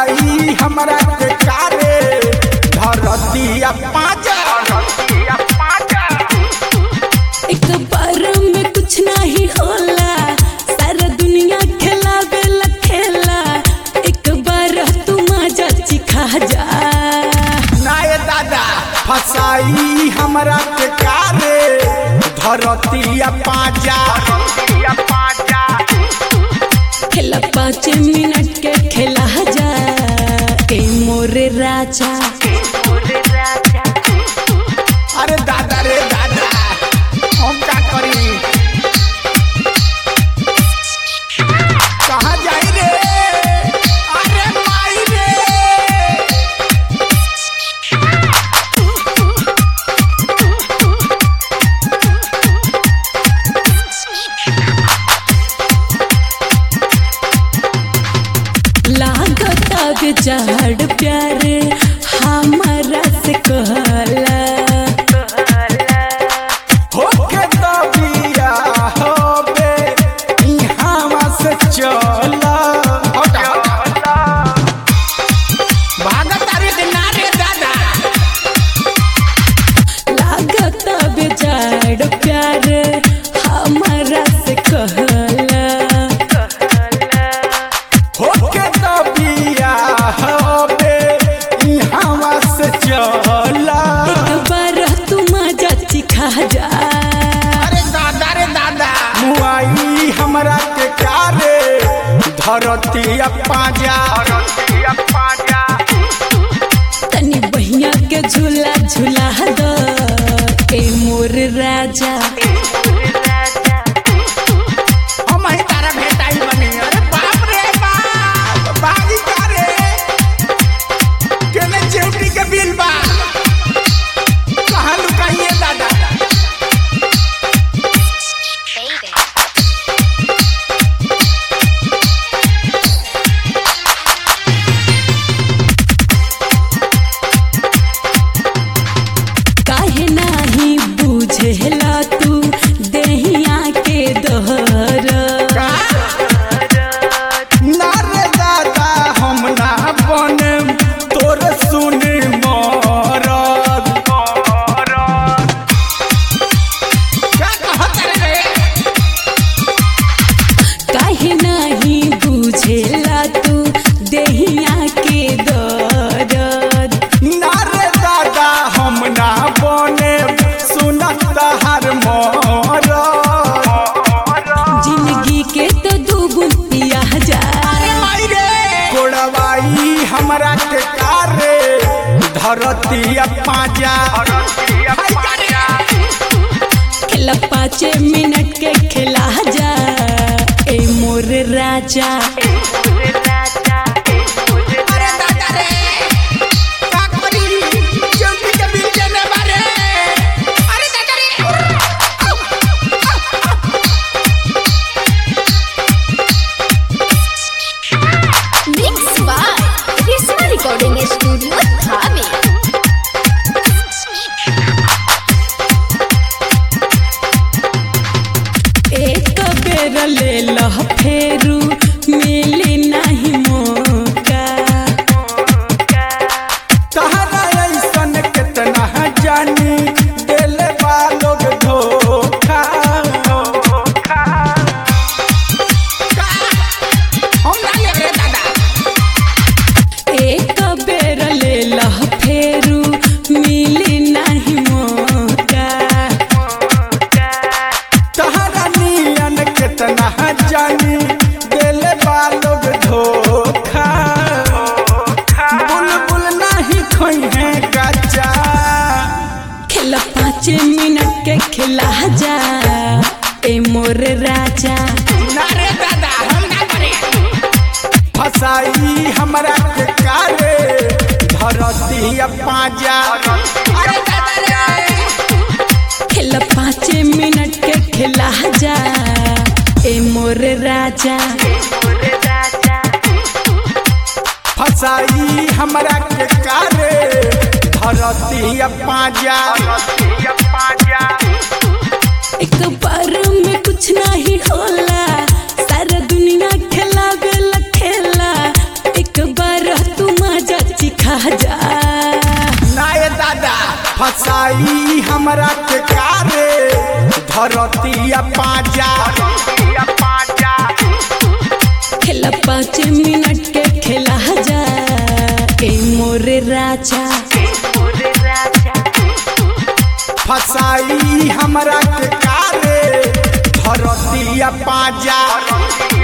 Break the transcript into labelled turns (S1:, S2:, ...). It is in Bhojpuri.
S1: फसाई हमरा के कारे धरतिया पाजा
S2: एक बार में कुछ नहीं होला सारा दुनिया खेलावे ला खेला एक बार तू मजा चिखा जा
S1: नाय दादा फसाई हमरा के कारे धरतिया पाजा
S2: खेला पाँच मिनट के खेला जा ए मोरे राजा
S1: अरे दादा रे दादा हम का करी कहाँ जाई रे अरे माई रे
S2: लागता बेचार प्यारे हमारा से कहला
S1: होके तो बिया होबे इहाँ से चला हटा हटा भागत अरे दिना रे दादा
S2: लागता बेचार प्यारे हमारा से कहला
S1: होके तो बिया होबे इहाँ से चला
S2: एक बार तू मजा चिखा जा
S1: अरे दादा रे दादा मुआई हमरा के कारे धरतिया पाजा
S2: तनी बहिया के झूला झूला दो ए मोर राजा
S1: हम ही तारा भेटाई बनी अरे बाप रे बाप बागी का रे केने चेउटी के बिल बा कहाँ लुकाइए दादा
S2: काहे नाही बुझेला तू देहिया के दोहर
S1: ना रे दादा हम ना बने तोर सुने मरद क्या कहत रे
S2: काहे नाही बुझेला तू देहिया के दर्द
S1: ना रे दादा हम ना बने सुनत हर मरद
S2: जिंदगी के तो दुगुन पिया जा
S1: कोड़वाई हमरा के कारे धरतिया पाजा
S2: खेला पाँच मिनट के खेला जा ए मोर राजा
S1: अरे दादा रे का करी जल्दी के बिल देने बारे अरे दादा रे आउ, आउ, आउ।
S3: Mixed by Risma Recording Studio, Dhabi.
S2: एक बेर ले लह फेरू मिली नहीं मौका
S1: तहरा ऐसन कितना जानी दिल लोग धोखा हम ना ले रे दादा
S2: एक बेर ले लह फेरू मिली नहीं मौका
S1: तहरा नियन कितना जानी दिल लोग धोखा बुलबुल नहीं खोई है गच्चा
S2: खेला पाँच मिनट के खेला जा ए मोर राजा
S1: ना रे दादा हम ना करे फसाई हमरा के कारे धरती पाजा अरे दादा रे
S2: खेला पाँच मिनट के खेला जा ए मोर राजा
S1: फसाई हमरा के कारे धरती पाजा
S2: एक बार में कुछ नहीं होला सारा दुनिया खेला बेला खेला एक बार तू चिखा जा
S1: नाय दादा फसाई हमरा के कारे धरतिया पाजा
S2: खेला पाँच मिनट के खेला जा ए मोरे राजा
S1: फसाई हमरा के कारे धरतिया पाजा